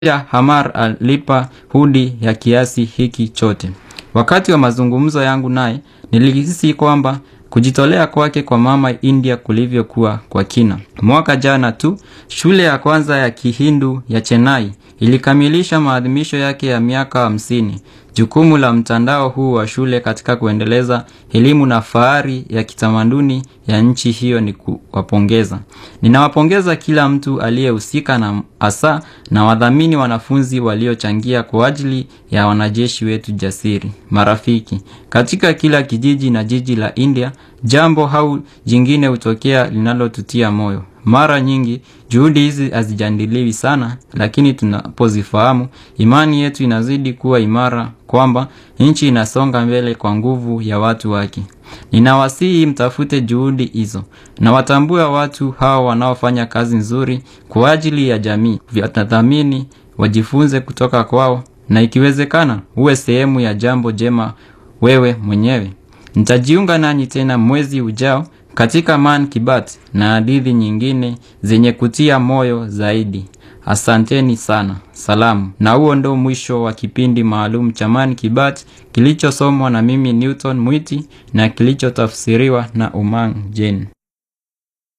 pia Hamar alipa hudi ya kiasi hiki chote. Wakati wa mazungumzo yangu naye, nilihisi kwamba kujitolea kwake kwa mama India kulivyokuwa kwa kina. Mwaka jana tu, shule ya kwanza ya Kihindu ya Chennai ilikamilisha maadhimisho yake ya miaka hamsini. Jukumu la mtandao huu wa shule katika kuendeleza elimu na fahari ya kitamaduni ya nchi hiyo ni kuwapongeza. Ninawapongeza kila mtu aliyehusika na hasa na wadhamini wanafunzi waliochangia kwa ajili ya wanajeshi wetu jasiri. Marafiki, katika kila kijiji na jiji la India, jambo au jingine hutokea linalotutia moyo. Mara nyingi juhudi hizi hazijadiliwi sana, lakini tunapozifahamu, imani yetu inazidi kuwa imara kwamba nchi inasonga mbele kwa nguvu ya watu wake. Ninawasihi mtafute juhudi hizo na watambue watu hao wanaofanya kazi nzuri kwa ajili ya jamii, vyatadhamini, wajifunze kutoka kwao, na ikiwezekana uwe sehemu ya jambo jema wewe mwenyewe. Nitajiunga nanyi tena mwezi ujao katika Man Kibat na hadithi nyingine zenye kutia moyo zaidi. Asanteni sana. Salamu. Na huo ndo mwisho wa kipindi maalum cha Man Kibat kilichosomwa na mimi Newton Mwiti na kilichotafsiriwa na Umang Jane.